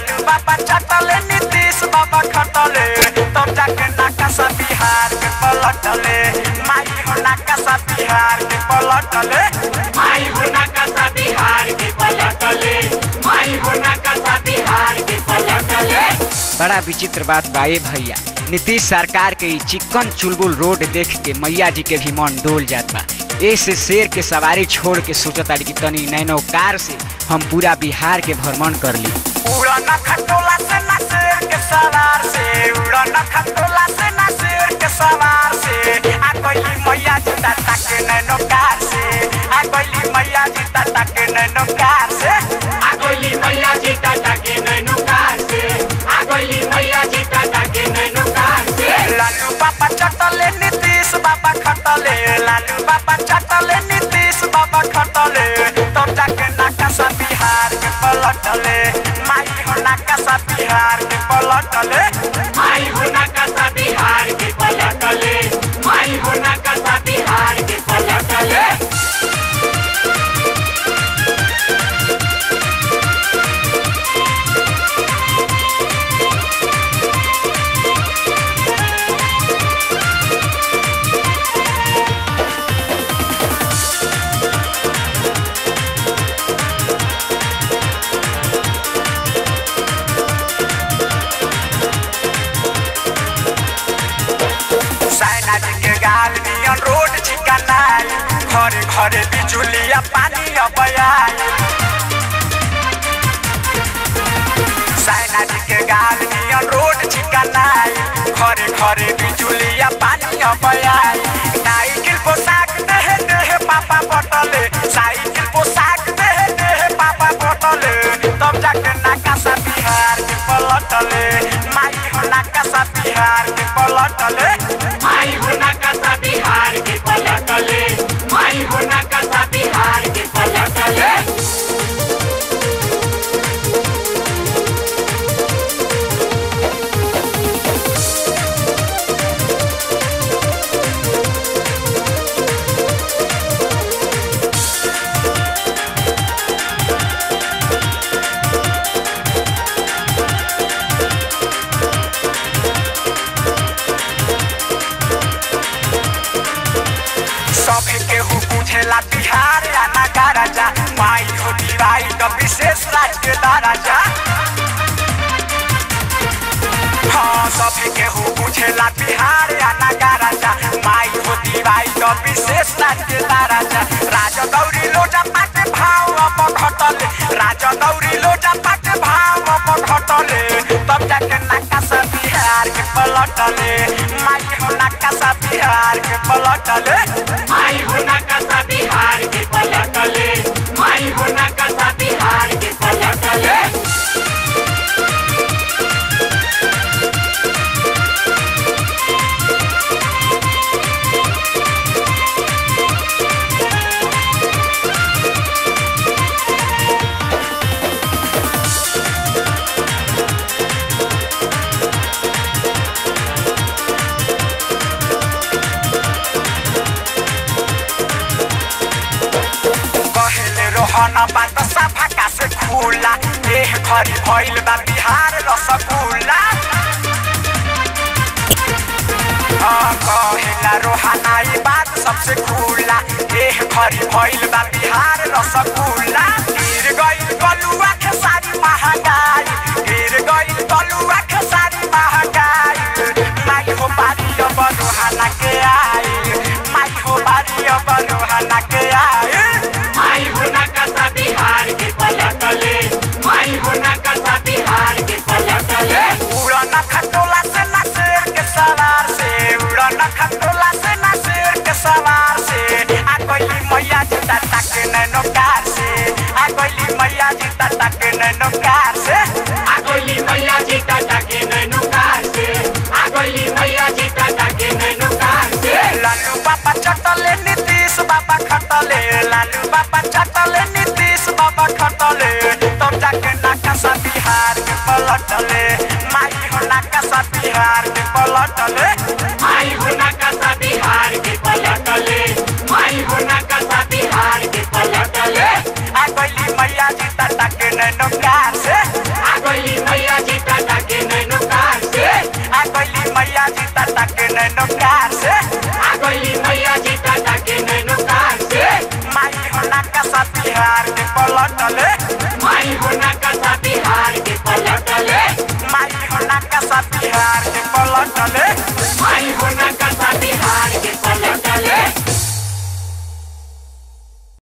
लालू बाबा चटले नीतीश बाबा खटले तब जाके नाकासा बिहार के पलटले माई हो नाकासा बिहार के पलटले माई होना कसा बिहार के पलटले माई होना कसा बिहार के पलटले बड़ा विचित्र बात बा ए भैया नीतीश सरकार के ई चिकन चुलबुल रोड देख के मैया जी के भी मन डोल जात बा ए से शेर के सवारी छोड़ के सोचता कि तनी नैनो कार से हम पूरा बिहार के भ्रमण कर ली उड़न खटोला से ना शेर के सवार से उड़न खटोला से ना शेर के सवार से आ गइली मैया जी ताता के नैनो कार से आ गइली मैया जी ताता के नैनो कार से आगोली मैया जी टाटा के नैनो कार से आगोली मैया जी टाटा के नैनो कार से लालू बाबा चटले नीतीश बाबा खटले लालू बाबा चटले नीतीश बाबा खटले तब जाके नाकासा बिहार के पलटले माई हो नाकासा बिहार के पलटले माई होना कसा बिहार के पलटले माई होना कसा बिहार के पलटले साइना जी के गाल नियन रोड चिकनाई घरे घरे बिजुलिया पानी अबयाई साइना जी के गाल नियन रोड चिकनाई घरे घरे बिजुलिया पानी अबयाई साइकिल पोशाक देहे देहे पापा बटले साइकिल पोशाक देहे देहे पापा बटले तब जाके नाकासा बिहार के पलटले माई हो नाकासा बिहार के पलटले माई होना कसा बिहार के पलटले माई होना कसा बिहार के पलटले सभी केहू पूछेला बिहार या नगारा जा माई हो दिवाई तो विशेष राज के दराजा हाँ सभी केहू पूछेला बिहार या नगारा जा माई हो दिवाई तो विशेष राज के दराजा राजा दौरी लोजा पाटे भाव अब घटले राजा दौरी लोजा पाटे भाव अब घटले तब जाके नाकासा बिहार के पलटले माई हो नाकासा बिहार के पलटले माई होना कसा बिहार के पलटले माई होना कसा बिहार के पलटले कहले रोहन बात सफा का से खुला देह खरी भइल बा बिहार रसगुल्ला हाँ, कहेला रोहना ई बात सबसे खुला देह खरी भइल बा बिहार रसगुल्ला गिर गइल गलुआ के सारी महंगाई गिर गइल गलुआ के सारी महंगाई माई हो बारी अब रोहना के आई माई हो बारी अब रोहना के आई माई होना कसा बिहार के पलटले माई होना कसा बिहार के पलटले उड़न खटोला से ना शेर के सवार से उड़न खटोला से ना शेर के सवार से आ गइली मैया जी ताता के नैनो कार से आ गइली मैया जी ताता के नैनो कार से आगोली मैया जी टाटा के नैनो कार से आगोली मैया जी टाटा के नैनो कार से लालू बाबा चटले नीतीश बाबा खटले लालू बाबा चटले नीतीश बाबा खटले तब जाके नाकासा बिहार के पलटले माई हो नाकासा बिहार के पलटले माई होना कसा बिहार के पलटले माई होना कसा बिहार के पलटले आ गइली मैया जी ताता के नैनो कार से आगोली मैया नैनो कार से आ गई मैया जी टाटा के नैनो कार से माई हो ना कसा बिहार के पलटले माई होना